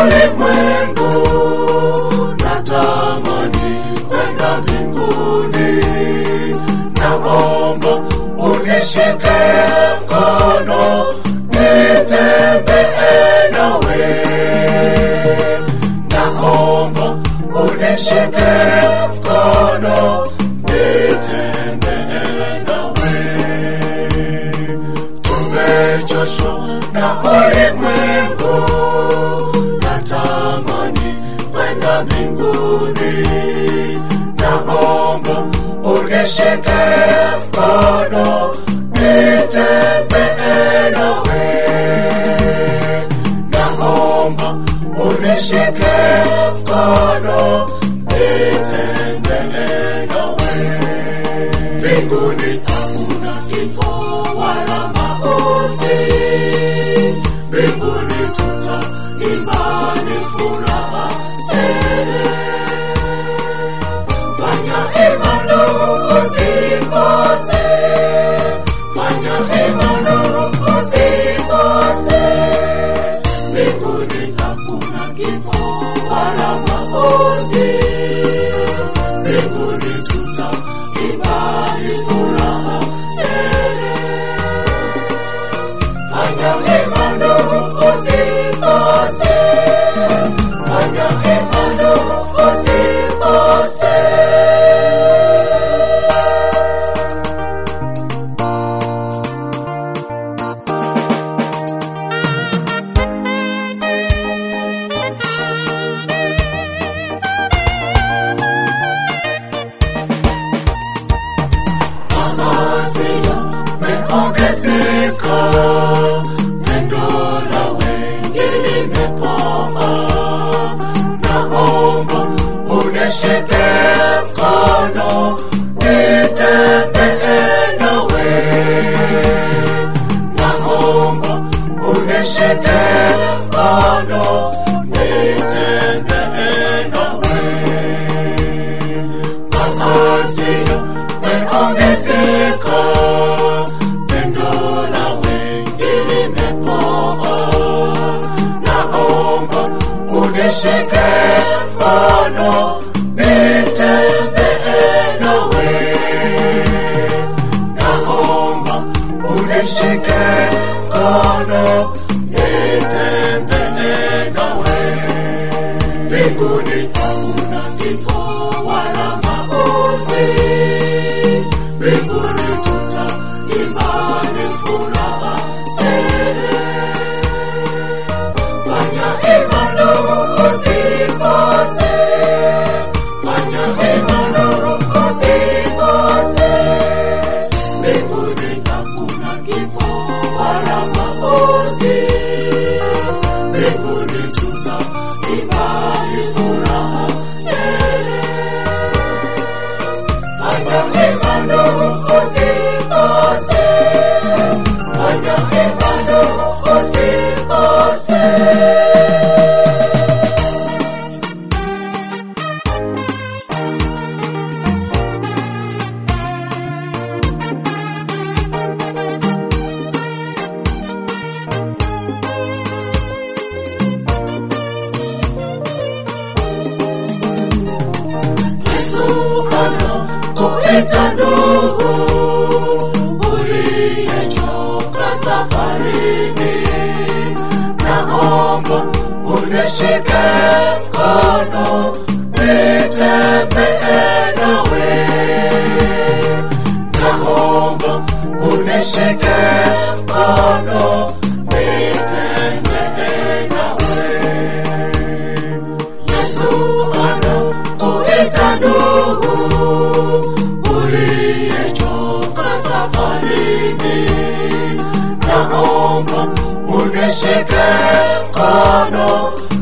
ulimwengu, natamani kwenda mbinguni. Naomba unishike mkono, nitembee nawe. Naomba unishike mkono, nitembee nawe. Tumechoshwa na ulimwengu, natamani kwenda mbinguni. Naomba unishike mkono, nitembee nawe. Naomba unishike mkono, nitembee nawe. Mbinguni hakuna kifo wala mauti, mbinguni tutaimba ni furaha tele. Fanya hima ndugu, usikose. Fanya hima ndugu, usikose. Mbinguni hakuna kifo wala mauti, mbinguni tutaimba ni furaha tele. Fanya hima ndugu, usikose. Fanya hima ndugu, usikose. Maazia meongezeka, pendo la wengi limepoa. Naomba unishike mkono, nitembee nawe. Naomba unishike mkono, nitembee nawe maazia meongezeka, pendo la wengi limepoa. Naomba unishike mkono, nitembee nawe. Naomba unishike mkono, nitembee nawe. Mbinguni hakuna kifo wala mauti, mbinguni tutaimba ni furaha tele. Fanya hima ndugu, usikose. Fanya hima ndugu, usikose. Mbinguni hakuna kifo wala mauti, mbinguni tutaimba ni furaha tele. Fanya hima ndugu, usikose. Fanya hima ndugu, usikose. Yesu anakuita ndugu uliyechoka safarini, naomba unishike mkono, nitembee nawe. Naomba unishike mkono, nitembee nawe. Yesu anakuita ndugu uliyechoka safarini, naomba unishike mkono,